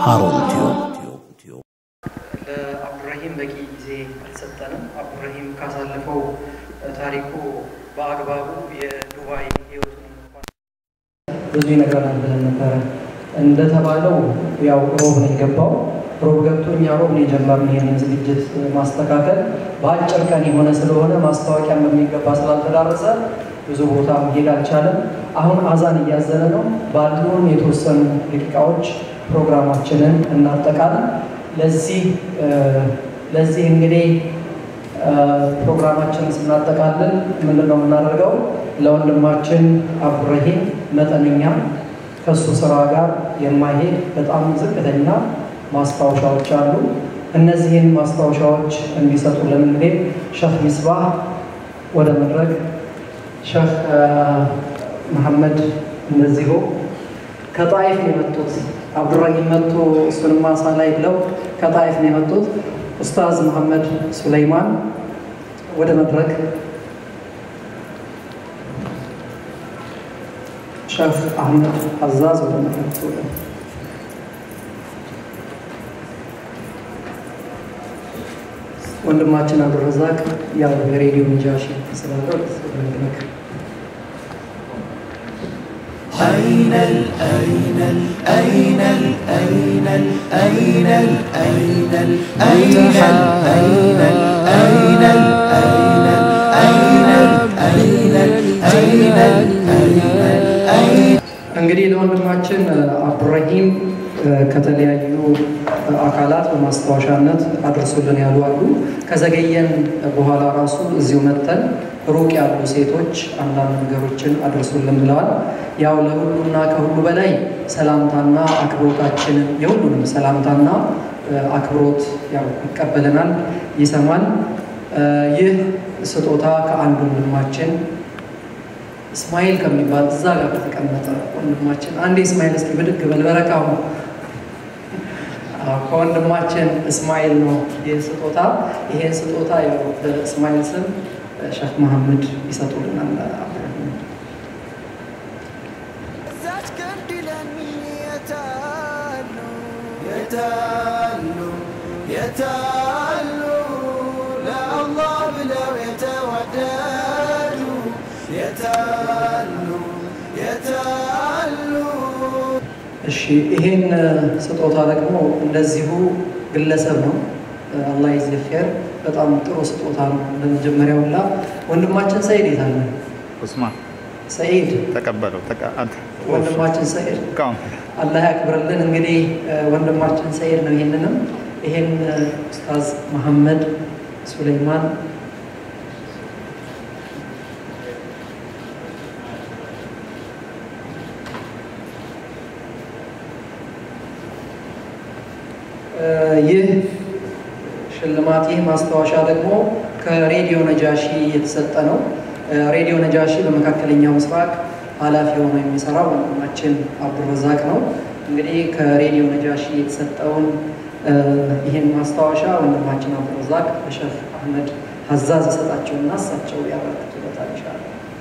ሃሩን ቲዩብ ለአብዱራሂም በቂ ጊዜ አልሰጠንም። አብዱራሂም ካሳለፈው ታሪኩ በአግባቡ የዱባይ ህይወቱን እንኳን ብዙ ይነግረናል ብለን ነበረ። እንደተባለው ያው ሮብ ነው የገባው። ሮብ ገብቶ እኛ ሮብ ነው የጀመርነው ይህንን ዝግጅት ማስተካከል። በአጭር ቀን የሆነ ስለሆነ ማስታወቂያ በሚገባ ስላልተዳረሰ ብዙ ቦታ መሄድ አልቻለም። አሁን አዛን እያዘነ ነው። ባሉን የተወሰኑ ደቂቃዎች ፕሮግራማችንን እናጠቃለን። ለዚህ ለዚህ እንግዲህ ፕሮግራማችንን ስናጠቃልል ምንድን ነው የምናደርገው? ለወንድማችን አብዱረሂም መጠነኛ ከሱ ስራ ጋር የማይሄድ በጣም ዝቅተኛ ማስታወሻዎች አሉ። እነዚህን ማስታወሻዎች እንዲሰጡልን እንግዲህ ሸህ ሚስባህ ወደ መድረክ ሸህ መሐመድ እንደዚሁ ከጣይፍ ነው የመጡት። አብዱራሂም መጥቶ እሱንም ማሳ ላይ ብለው ከጣይፍ ነው የመጡት። ኡስታዝ መሐመድ ሱለይማን ወደ መድረክ፣ ሸህ አህመድ አዛዝ ወደ መድረክ ወንድማችን አብዱረዛቅ ያው የሬዲዮ ነጃሺ ስላለ ወደ መድረክ أين ال أين ال أين ال أين ال أين ال أين ال أين ال أين ال أين ال أين ال أين ال أين ال أين ال أين እንግዲህ ለወንድማችን አብዱራሂም ከተለያዩ አካላት በማስታወሻነት አድርሱልን ያሉ አሉ። ከዘገየን በኋላ ራሱ እዚሁ መጥተን ሩቅ ያሉ ሴቶች አንዳንድ ነገሮችን አድርሱልን ብለዋል። ያው ለሁሉና ከሁሉ በላይ ሰላምታና አክብሮታችንን የሁሉንም ሰላምታና አክብሮት ያው ይቀበለናል፣ ይሰማል። ይህ ስጦታ ከአንድ ወንድማችን እስማኤል ከሚባል እዛ ጋር በተቀመጠ ወንድማችን አንዴ እስማኤል እስኪ ብድግ በል በረካሁ ከወንድማችን እስማኤል ነው ይህ ስጦታ። ይሄን ስጦታ ያው በእስማኤል ስም ሸህ መሐመድ ይሰጡልናል። ዛች ገንዲለን የታሉ የታሉ የታሉ ለአላህ ብለው የተዋደዱ የታሉ የታሉ እሺ ይሄን ስጦታ ደግሞ እንደዚሁ ግለሰብ ነው። አላህ ይዝህ ኸይር። በጣም ጥሩ ስጦታ ነው። ለመጀመሪያው ላ ወንድማችን ሰይድ የት አለ? ኡስማን ሰይድ ተቀበለው። ተቀ- አንተ ወንድማችን ሰይድ እቃውን አላህ ያክብርልን። እንግዲህ ወንድማችን ሰይድ ነው። ይሄንንም ይሄን ኡስታዝ መሐመድ ሱለይማን ይህ ሽልማት ይህ ማስታወሻ ደግሞ ከሬዲዮ ነጃሺ የተሰጠ ነው። ሬዲዮ ነጃሺ በመካከለኛው ምስራቅ ኃላፊ ሆኖ የሚሰራው ወንድማችን አብዱረዛቅ ነው። እንግዲህ ከሬዲዮ ነጃሺ የተሰጠውን ይህን ማስታወሻ ወንድማችን አብዱረዛቅ ለሸህ አህመድ ሀዛዝ ይሰጣቸውና እሳቸው ያበረክቱበታል ይሻላል።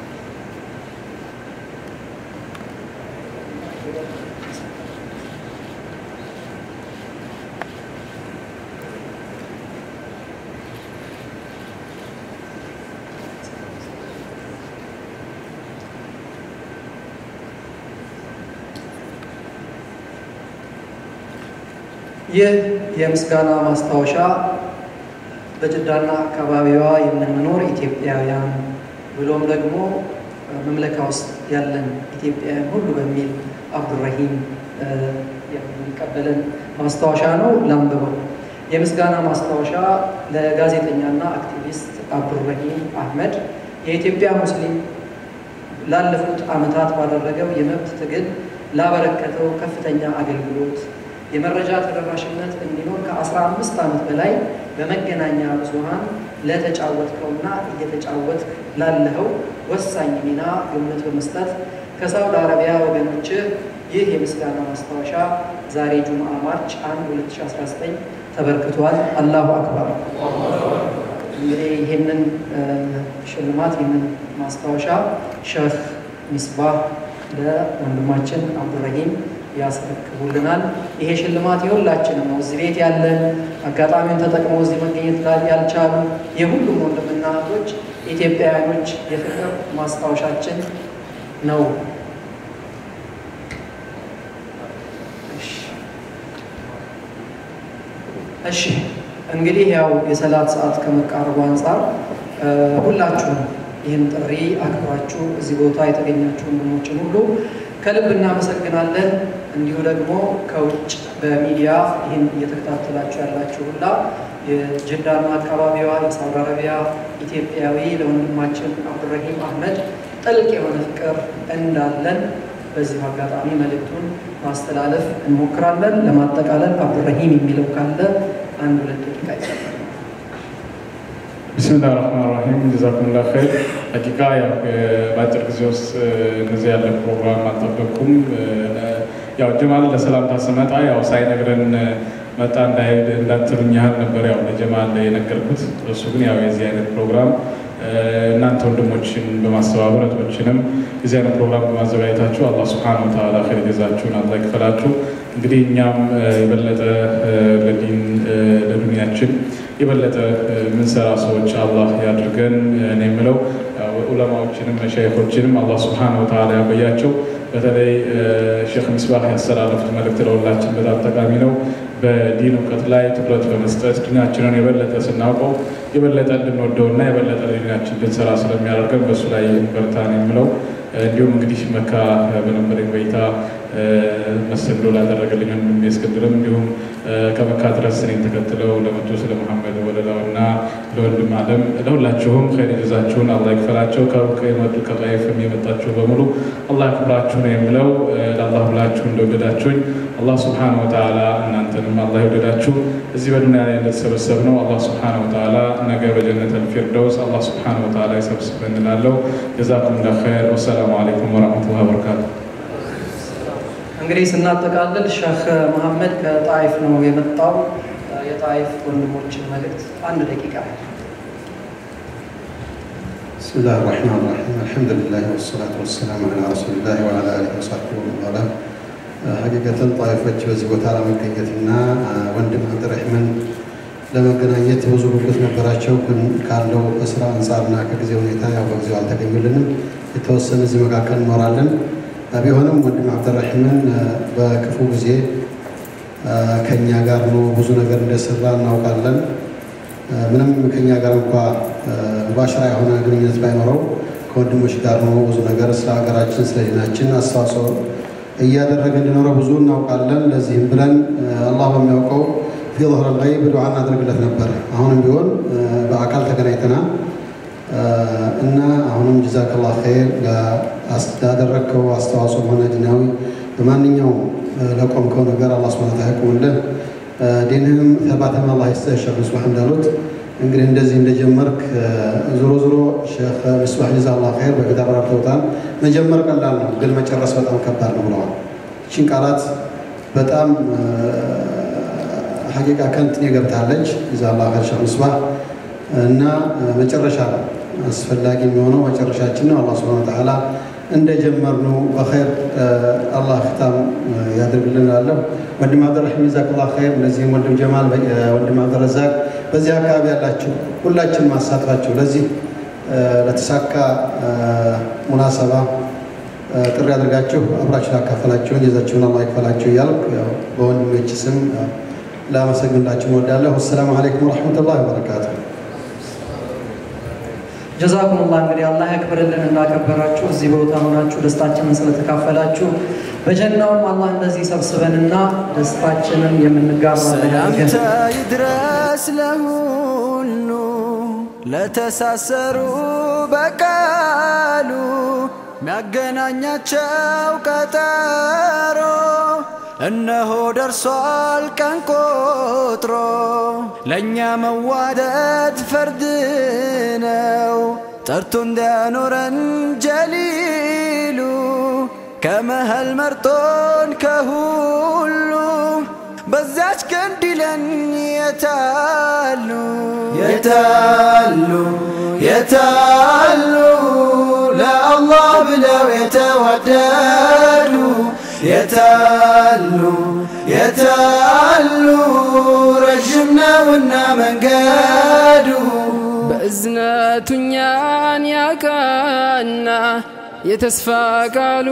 ይህ የምስጋና ማስታወሻ በጅዳና አካባቢዋ የምንኖር ኢትዮጵያውያን ብሎም ደግሞ መምለካ ውስጥ ያለን ኢትዮጵያውያን ሁሉ በሚል አብዱራሂም የሚቀበለን ማስታወሻ ነው። ላንብበው። የምስጋና ማስታወሻ ለጋዜጠኛና አክቲቪስት አብዱራሂም አህመድ የኢትዮጵያ ሙስሊም ላለፉት ዓመታት ባደረገው የመብት ትግል ላበረከተው ከፍተኛ አገልግሎት የመረጃ ተደራሽነት እንዲኖር ከ15 ዓመት በላይ በመገናኛ ብዙሃን ለተጫወትከውና እየተጫወት ላለኸው ወሳኝ ሚና ግምት በመስጠት ከሳውዲ አረቢያ ወገኖችህ ይህ የምስጋና ማስታወሻ ዛሬ ጁምዓ ማርች 1 2019 ተበርክቷል። አላሁ አክበር። እንግዲህ ይህንን ሽልማት ይህንን ማስታወሻ ሸህ ሚስባህ ለወንድማችን አብዱራሂም ያስረክቡልናል። ይሄ ሽልማት የሁላችንም ነው። እዚህ ቤት ያለን አጋጣሚውን ተጠቅመው እዚህ መገኘት ያልቻሉ የሁሉም ወንድምና እህቶች ኢትዮጵያውያኖች የፍቅር ማስታወሻችን ነው። እሺ እንግዲህ ያው የሰላት ሰዓት ከመቃረቡ አንጻር ሁላችሁም ይህን ጥሪ አክብራችሁ እዚህ ቦታ የተገኛችሁ ወንድሞችን ሁሉ ከልብ እናመሰግናለን። እንዲሁ ደግሞ ከውጭ በሚዲያ ይህን እየተከታተላችሁ ያላችሁ ሁላ የጅዳና አካባቢዋ የሳውዲ አረቢያ ኢትዮጵያዊ ለወንድማችን አብዱረሂም አህመድ ጥልቅ የሆነ ፍቅር እንዳለን በዚህ አጋጣሚ መልእክቱን ማስተላለፍ እንሞክራለን። ለማጠቃለል አብዱረሂም የሚለው ካለ አንድ ሁለት ደቂቃ ይሰጣል። ብስሚላህ ራህማን ራሂም ጀዛኩሙላ ኸይር። ሀቂቃ ያው በአጭር ጊዜ ውስጥ እንደዚህ ያለ ፕሮግራም አልጠበቅኩም። ያው ጀማል ለሰላምታ ስመጣ ያው ሳይነግረን መጣ እንዳይሄድ እንዳትሉኝ ያህል ነበር ያው ለጀማል የነገርኩት። እሱ ግን ያው የዚህ አይነት ፕሮግራም እናንተ ወንድሞችን በማስተባበር እህቶችንም የዚህ አይነት ፕሮግራም በማዘጋጀታችሁ አላህ ሱብሓነሁ ወተዓላ ኸይር ጀዛችሁን አላህ ይክፈላችሁ። እንግዲህ እኛም የበለጠ ለዲን ለዱንያችን የበለጠ ምንሰራ ሰዎች አላህ ያድርገን። እኔ የምለው ዑለማዎችንም መሻይኮችንም አላህ ሱብሓነሁ ወተዓላ ያበያቸው። በተለይ ሼክ ሚስባህ ያስተላለፉት መልእክት ለሁላችን በጣም ጠቃሚ ነው። በዲን እውቀት ላይ ትኩረት በመስጠት ዲናችንን የበለጠ ስናውቀው የበለጠ እንድንወደውና የበለጠ ለዲናችን እንድንሰራ ስለሚያደርገን በእሱ ላይ በርታን የምለው እንዲሁም እንግዲህ መካ በነበረኝ ቆይታ መስተንግዶ ላደረገልኝ ወንድሜ እስክንድርም እንዲሁም ከመካ ድረስ እኔን ተከትለው ለመጡ ስለ መሐመድ ወለላውና ለወንድም አለም ለሁላችሁም ኸይር ጀዛችሁን አላህ ይክፈላቸው። ከሩቅ የመጡ ከጣይፍም የመጣችሁ በሙሉ አላህ ያክብራችሁ ነው የምለው። ለአላህ ብላችሁ እንደወደዳችሁኝ አላህ ስብሓነ ወተዓላ እናንተንም አላህ ይወደዳችሁ። እዚህ በዱንያ ላይ እንደተሰበሰብ ነው አላህ ስብሓነ ወተዓላ ነገ በጀነት አልፊርደውስ አላህ ስብሓነ ወተዓላ ይሰብስበን እንላለው። ጀዛኩም ላ ኸይር። ወሰላሙ አለይኩም ወረሕመቱላሂ ወበረካቱ። እንግዲህ ስናጠቃልል ሼክ መሐመድ ከጣይፍ ነው የመጣው። የጣይፍ ወንድሞችን መልእክት አንድ ደቂቃ بسم الله الرحمن الرحيم الحمد لله والصلاة والسلام على رسول الله وعلى آله وصحبه ومن والاه ሀቂቀትን ጣይፎች በዚህ ቦታ ለመገኘትና ወንድም አብድረሕመን ለመገናኘት ብዙ ጉጉት ነበራቸው። ግን ካለው ከስራ አንጻርና ከጊዜ ሁኔታ ያው በጊዜው አልተገኙልንም። የተወሰነ እዚህ መካከል እኖራለን። ቢሆንም ወንድም አብድረሕመን በክፉ ጊዜ ከኛ ጋር ነው ብዙ ነገር እንደሰራ እናውቃለን። ምንም ከኛ ጋር እንኳ ሙባሽራ የሆነ ግንኙነት ባይኖረው ከወንድሞች ጋር ነው ብዙ ነገር ስለ ሀገራችን ስለ ዲናችን አስተዋጽኦ እያደረገ እንዲኖረው ብዙ እናውቃለን። ለዚህም ብለን አላህ በሚያውቀው ፊ ظهر الغيب ዱዓ እናደርግለት ነበር። አሁንም ቢሆን በአካል ተገናኝተናል እና አሁንም ጀዛከላህ ኸይር ላደረግከው አስተዋጽኦ ሆነ ዲናዊ በማንኛውም ለቆምከው ነገር አላህ ሱብሓነሁ ወተዓላ ያቁምልህ። ዲንህም ተባተም አላህ ይስጥህ። ሼክ ምስባህ እንዳሉት እንግዲህ እንደዚህ እንደጀመርክ ዞሮ ዞሮ ሼክ ምስባህ ጀዛላህ ኸይር በፊት አብራርተውታል። መጀመር ቀላል ነው፣ ግን መጨረስ በጣም ከባድ ነው ብለዋል። ይህችን ቃላት በጣም ሀቂቃ ከንትን የገብታለች ጀዛላህ ኸይር ሼክ ምስባህ እና መጨረሻ ነው አስፈላጊ የሚሆነው መጨረሻችን ነው። አላህ ሱብሓነሁ ወተዓላ እንደጀመርነው በኸይር አላህ ክታም ያድርግልን እላለሁ። ወንድም አብደረሒም ጀዛከላህ ኸይር። እነዚህም ወንድም ጀማል፣ ወንድም አብደረዛቅ በዚህ አካባቢ ያላችሁ ሁላችን ማሳትፋችሁ ለዚህ ለተሳካ ሙናሰባ ጥሪ አድርጋችሁ አብራችሁ ላካፈላችሁን ጀዛችሁን አላህ ይክፈላችሁ እያልኩ በወንድሞች ስም ላመሰግንላችሁ እወዳለሁ። አሰላሙ አለይኩም ወረሕመቱላሂ ወበረካቱ። ጀዛኩሙላህ እንግዲህ አላህ ያክብርልን እንዳከበራችሁ እዚህ ቦታ ሆናችሁ ደስታችንን ስለተካፈላችሁ በጀናውም አላህ እንደዚህ ሰብስበንና ደስታችንን የምንጋራ ሰላምታ ይድረስ ለሁሉ ለተሳሰሩ በቃሉ ሚያገናኛቸው ቀጠሮ እነሆ ደርሷል ቀን ቆጥሮ ለእኛ መዋደድ ፈርድ ነው ጠርቶ እንዲያኖረን ጀሊሉ ከመሃል መርጦን ከሁሉ በዛች ቀን ዲለን የታሉ የታሉ የታሉ ለአላህ ብለው የተዋደዱ የታሉ የታሉ ረዥም ነውና መንገዱ በእዝነቱ እኛን ያቀና የተስፋ ቃሉ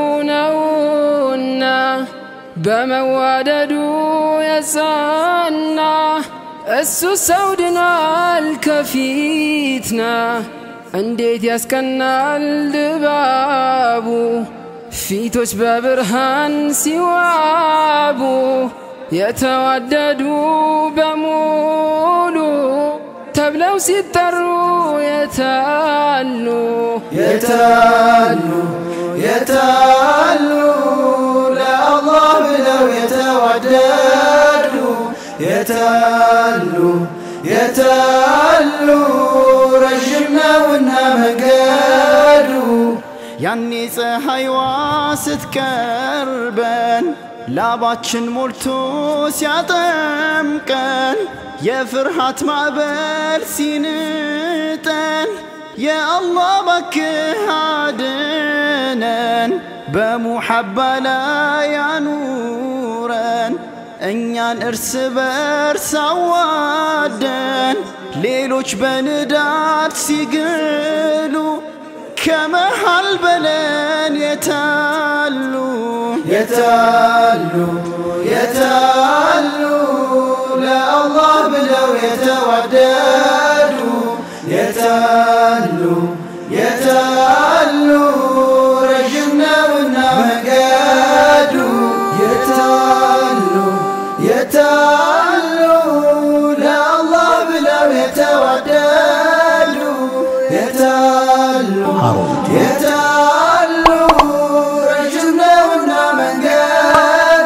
ነውና በመዋደዱ የጸና እሱ ሰው ድናል ከፊትና እንዴት ያስቀናል ድባቡ ፊቶች በብርሃን ሲዋቡ የተዋደዱ በሙሉ ተብለው ሲጠሩ የታሉ የታሉ የታሉ ለአላህ ብለው የተዋደዱ የታሉ የታሉ ረዥም ነውና መንገዱ ያኔ ፀሐይዋ ስትቀርበን ላባችን ሞልቶ ሲያጠምቀን የፍርሃት ማዕበል ሲንጠን የአላህ ባክህ አድነን በሙሐባ ላይ ያኑረን እኛን እርስ በርስ አዋደን ሌሎች በንዳድ ሲግሉ ከመሃል በለን የታሉ የታሉ የታሉ ለአላህ ብለው የተዋደዱ የታሉ የታሉ ረዥም ነውና መንገዱ የታሉ የታሉ ለአላህ ብለው የተዋደዱ የታሉ የታሉ ረዥም ነውና መንገዱ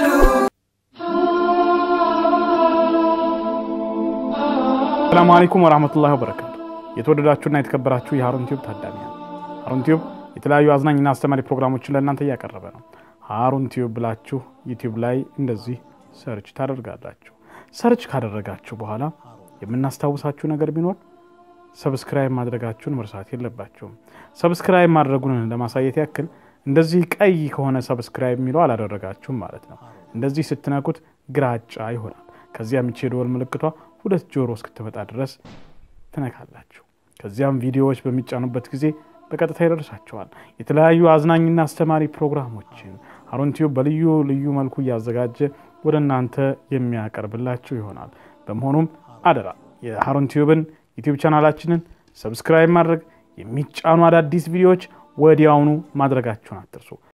ሰላሙ አለይኩም ወራህመቱላሂ ወበረካቱ። የተወደዳችሁና የተከበራችሁ የሀሩን ቲዩብ ታዳሚያን፣ ሀሩን ቲዩብ የተለያዩ አዝናኝና አስተማሪ ፕሮግራሞችን ለእናንተ እያቀረበ ነው። ሀሩን ቲዩብ ብላችሁ ዩቲዩብ ላይ እንደዚህ ሰርች ታደርጋላችሁ። ሰርች ካደረጋችሁ በኋላ የምናስታውሳችሁ ነገር ቢኖር ሰብስክራይብ ማድረጋችሁን መርሳት የለባችሁም። ሰብስክራይብ ማድረጉን ለማሳየት ያክል እንደዚህ ቀይ ከሆነ ሰብስክራይብ የሚለው አላደረጋችሁም ማለት ነው። እንደዚህ ስትነኩት ግራጫ ይሆናል። ከዚያም ይቺ የደወል ምልክቷ ሁለት ጆሮ እስክትመጣ ድረስ ትነካላችሁ። ከዚያም ቪዲዮዎች በሚጫኑበት ጊዜ በቀጥታ ይደርሳቸዋል። የተለያዩ አዝናኝና አስተማሪ ፕሮግራሞችን ሀሩን ቲዩብ በልዩ ልዩ መልኩ እያዘጋጀ ወደ እናንተ የሚያቀርብላችሁ ይሆናል። በመሆኑም አደራ የሀሩን ቲዩብን ዩቲዩብ ቻናላችንን ሰብስክራይብ ማድረግ የሚጫኑ አዳዲስ ቪዲዮዎች ወዲያውኑ ማድረጋችሁን አትርሱ።